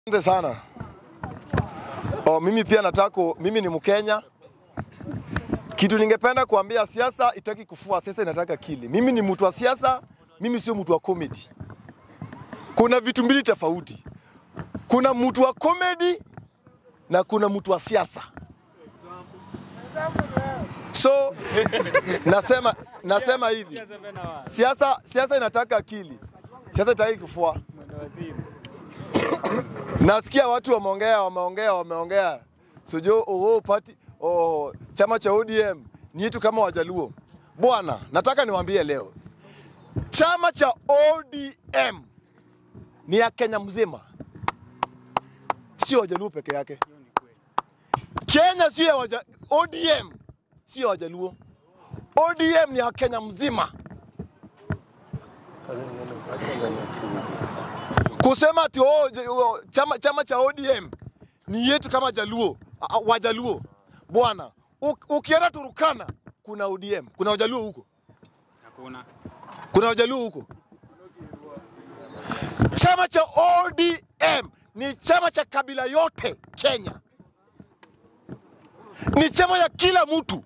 Asante sana. Oh, mimi pia nataka, mimi ni Mkenya. Kitu ningependa kuambia, siasa itaki kufua, siasa inataka akili. Mimi ni mtu wa siasa, mimi sio mtu wa comedy. Kuna vitu mbili tofauti. Kuna mtu wa comedy na kuna mtu wa siasa. So nasema nasema hivi, siasa siasa inataka akili, siasa itaki kufua. Nasikia watu wameongea wameongea wameongea sojo oh, party oh, chama cha ODM ni yetu kama Wajaluo. Bwana, nataka niwaambie leo, chama cha ODM ni ya Kenya mzima, sio Wajaluo peke yake. Kenya sio ya waja, ODM sio ya Wajaluo. ODM ni ya Kenya mzima. kusema ati oh, je- oh, chama, chama cha ODM ni yetu kama Jaluo, a- a- Wajaluo. Bwana, u- ukienda Turukana kuna ODM, kuna Wajaluo huko, Hakuna. kuna Wajaluo huko. Chama cha ODM ni chama cha kabila yote Kenya, ni chama ya kila mtu.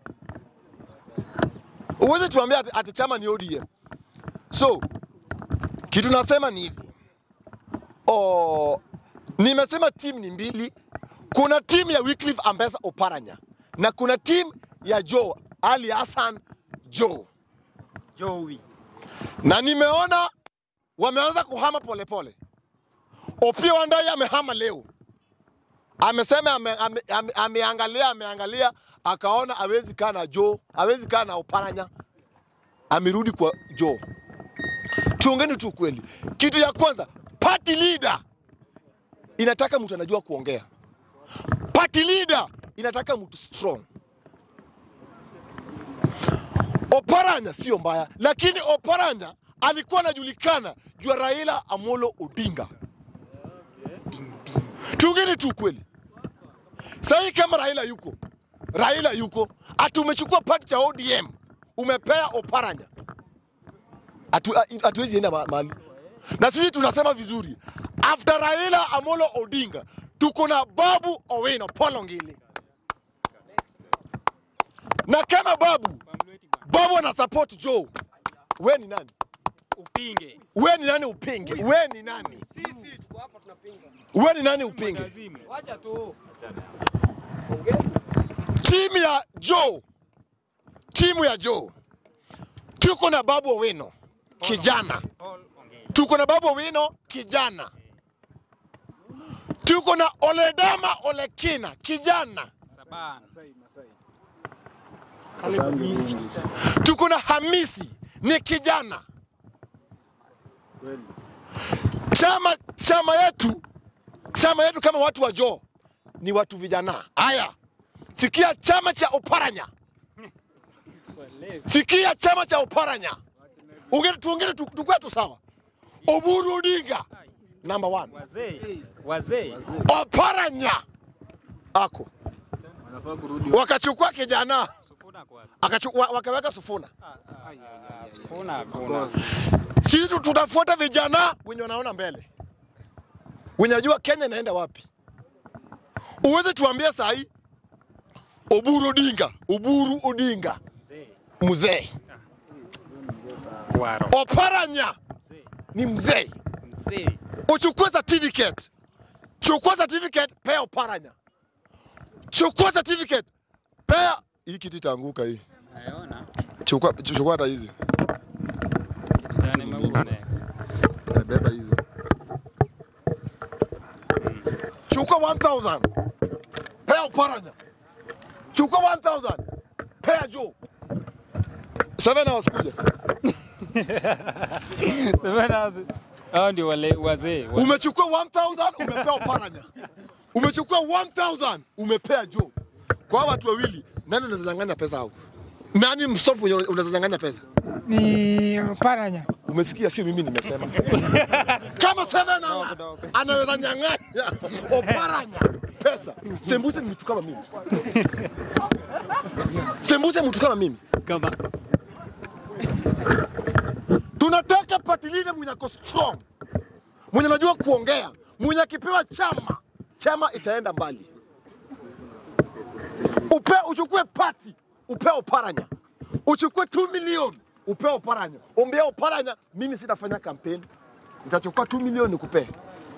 Uweze tuambia ati, ati chama ni ODM. So kitu nasema ni hivi oh, nimesema timu ni mbili. Kuna timu ya Wycliffe Ambassa Oparanya na kuna timu ya Joe Ali Hassan Joe, Joey. na nimeona wameanza kuhama polepole. Opiyo Wandayi amehama leo, amesema ame, ame, ame, ameangalia ameangalia akaona hawezi kaa na Joe, hawezi kaa na Oparanya, amerudi kwa Joe. Tuongeni tu kweli, kitu ya kwanza, party leader inataka mtu anajua kuongea. Party leader inataka mtu strong. Oparanya sio mbaya, lakini Oparanya alikuwa anajulikana juu ya Raila Amolo Odinga. Tuongeni tu kweli, sahii kama Raila yuko, Raila yuko, ati umechukua party cha ODM umepea Oparanya, Hatu- hatuwezi enda ma- mahali na sisi tunasema vizuri, after Raila Amolo Odinga tuko na Babu Owino Polongili, na kama Babu Pamleti bwana. Babu ana support Joe, we ni nani? Upinge. We ni nani upinge? We ni nani? Sisi tuko hapa tunapinga. We ni nani upinge? Lazima. Wacha tu. Timu ya Joe, timu ya Joe tuko na Babu Owino kijana, All ongea. tuko na Babu Owino kijana, tuko na Oledama Olekina kijana, Sabana. tuko na Hamisi ni kijana. Chama chama yetu chama yetu kama watu wa Joe ni watu vijana. Haya, sikia chama cha Oparanya, sikia chama cha Oparanya. Ungene tuongele tu- tukue tu sawa. Oburu Odinga number one, Wazee. Wazee. Oparanya ako wakachukua kijana Sufuna kwa wapi? akachukua, wakaweka Sufuna. Ah, ah, ah, Sufuna hakuna. Sisi tu- tutafuata vijana wenye wanaona mbele, wenye najua Kenya inaenda wapi. Uweze tuambie saa hii Oburu Odinga, Oburu Odinga Mzee. mzee, Kwaro. Oparanya Mzee. ni mzee. Mzee. Uchukue certificate, chukua certificate, pea Oparanya, chukua certificate, pea hii kiti itaanguka hii, Naona. chukua chukua hata hizi, Kijana maune. Eh, beba hizo, chukua 1000 pea Oparanya, chukua 1000 pea Joe. Seven hours kuja. Hao ndio wale wazee. Wa- Umechukua 1000 umepea Oparanya. Umechukua 1000 umepea Joe. Kwa hawa watu wawili nani unazanyang'anya pesa hao? Nani msofu mwenye unazanyang'anya pesa? Ni Paranya. Umesikia, sio mimi nimesema. Kama seven hours anaweza nyang'anya Oparanya pesa. Sembuse ni mtu kama mimi. Sembuse mtu kama mimi. Kama Tunataka party leader mwenye ako strong, mwenye anajua kuongea, mwenye akipewa chama, chama itaenda mbali. Upe, uchukue pati upe Oparanya, uchukue 2 milioni upe Oparanya, ombea Oparanya, mimi sitafanya kampeni, nitachukua 2 milioni nikupee.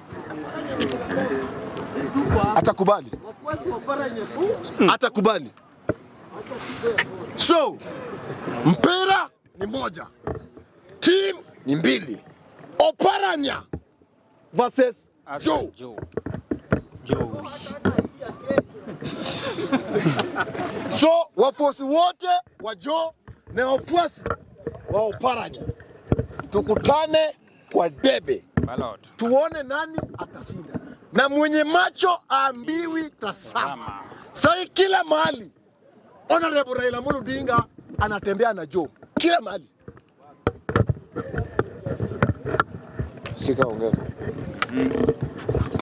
Atakubali, atakubali. So mpira ni moja, team ni mbili. Oparanya versus Joe. Joe. Joe. So wafuasi wote wa Joe na wafuasi wa Oparanya tukutane kwa debe, Ballot. tuone nani atashinda, na mwenye macho aambiwi tazama. Sai kila mahali Honorable Raila Amolo Odinga anatembea na Joe kila mahali. Sika ongea.